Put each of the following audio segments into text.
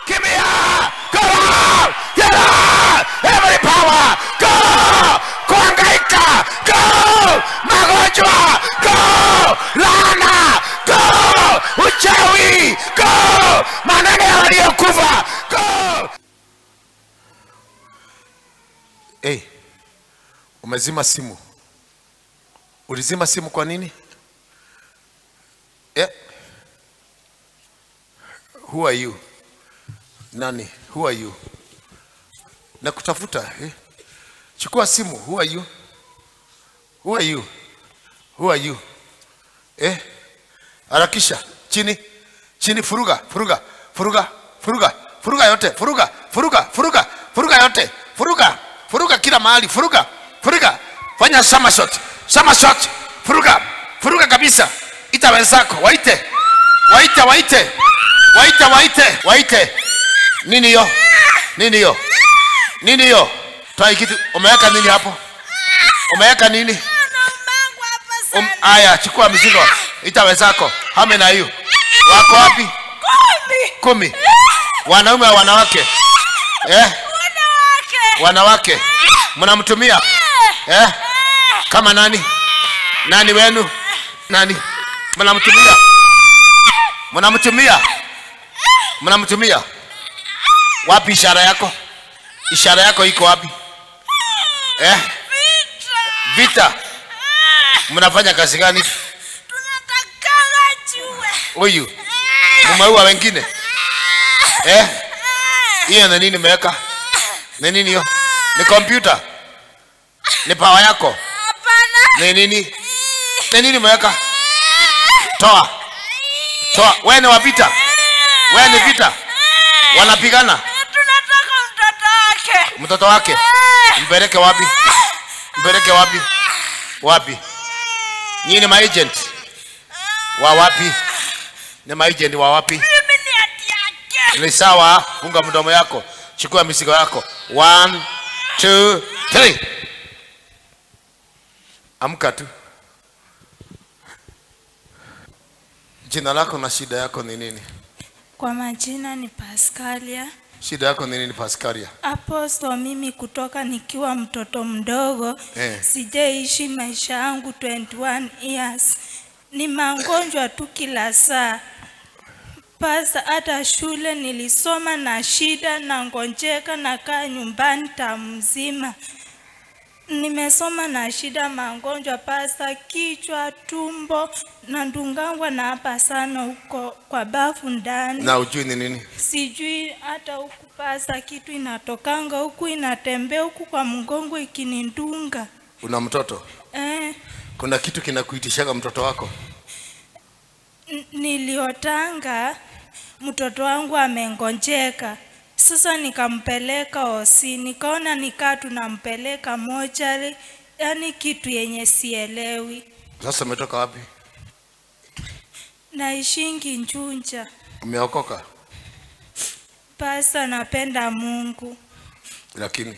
kimbia go get out every power go kuangaika go magonjwa go laana go uchawi go maneno ya waliokufa go hey, umezima simu ulizima simu kwa nini yeah. who are you nani who are you nakutafuta eh? chukua simu who are you who are you who are you eh? harakisha chini chini furuga furuga furuga furuga furuga yote furuga furuga furuga furuga yote furuga furuga kila mahali furuga furuga fanya somersault somersault furuga furuga kabisa ita wenzako waite waite waite waite waite waite nini hiyo nini hiyo nini hiyo toa kitu umeweka nini hapo umeweka nini Naombangu hapa um, sana. aya chukua mizigo ita wenzako hame na hiyo wako wapi Kumi. kumi wanaume wa wanawake eh? Wanawake. wanawake mnamtumia eh? kama nani nani wenu nani mnamtumia mnamtumia mnamtumia wapi ishara yako ishara yako iko wapi eh? vita mnafanya kazi gani Tunatakanga jue. huyu mumeua wengine eh? hiyo ni nini imeweka ni nini hiyo ni kompyuta ni pawa yako Hapana. ni nini ni nini imeweka toa toa wewe ni wa vita wewe ni vita wanapigana Tunataka mtoto wake. mtoto wake mpeleke wapi mpeleke wapi wapi nyinyi ni maagent wa wapi ni maagent wa wapi Mimi ni hati yake. ni sawa funga mdomo yako chukua mizigo yako One, two, three. amka tu jina lako na shida yako ni nini Kwa majina ni Pascalia. shida yako ni nini paskaria Apostle, mimi kutoka nikiwa mtoto mdogo Eh. sijaishi maisha yangu 21 years. Ni magonjwa tu kila saa. Pasa hata shule nilisoma na shida na ngonjeka na kaa nyumbani tamu mzima. Nimesoma na shida magonjwa pasa kichwa, tumbo na ndungangwa na hapa sana huko kwa bafu ndani na ujui ni nini sijui hata huku pasa kitu inatokanga huku inatembea huku kwa mgongo ikinindunga una mtoto eh, kuna kitu kinakuitishaga mtoto wako n- niliotanga mtoto wangu amengonjeka sasa nikampeleka osi nikaona nikaa tunampeleka mochari yani kitu yenye sielewi sasa umetoka wapi naishingi njunja umeokoka pasa napenda mungu lakini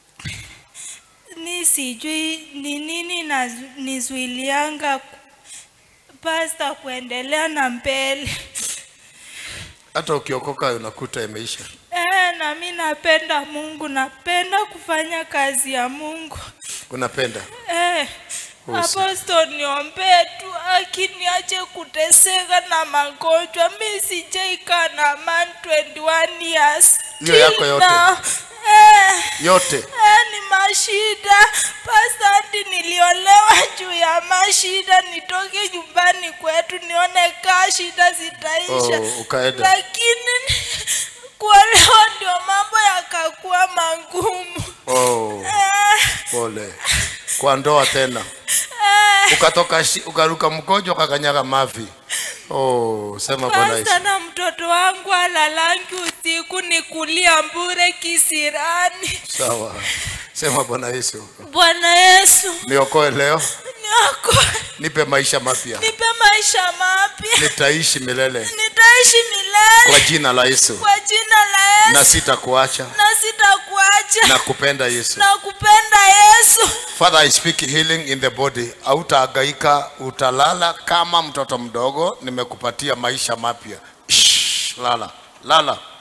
mi sijui ni nini nazu- nizuilianga ku- pasta kuendelea na mbele hata ukiokoka unakuta imeisha e, na mi napenda mungu napenda kufanya kazi ya mungu unapenda e, Usi- aposto niombee tu akiniache kuteseka na magonjwa mi sijaikaa na man 21 years Hiyo yako Till yote? now. Eh. yote Eh, ni mashida pasandi niliolewa juu ya mashida nitoke nyumbani kwetu nione kaa shida zitaisha Oh, ukaenda. lakini ni- kuolewa ndio mambo yakakuwa magumu oh, Eh, pole kwa ndoa tena eh, ukatoka shi, ukaruka mgonjwa ukakanyaga mavi oh, sema bwana Yesu Pasta na mtoto wangu alalangi usiku ni kulia mbure kisirani sawa sema bwana Yesu bwana yesu niokoe leo nioko nipe maisha mapya nipe maisha mapya nitaishi milele nitaishi milele kwa jina la Yesu kwa jina la na Yesu sitakuacha na sitakuacha na kupenda Yesu na kupenda Yesu. Father, I speak healing in the body. Hautahangaika, utalala kama mtoto mdogo. Nimekupatia maisha mapya. Shh, Lala, lala.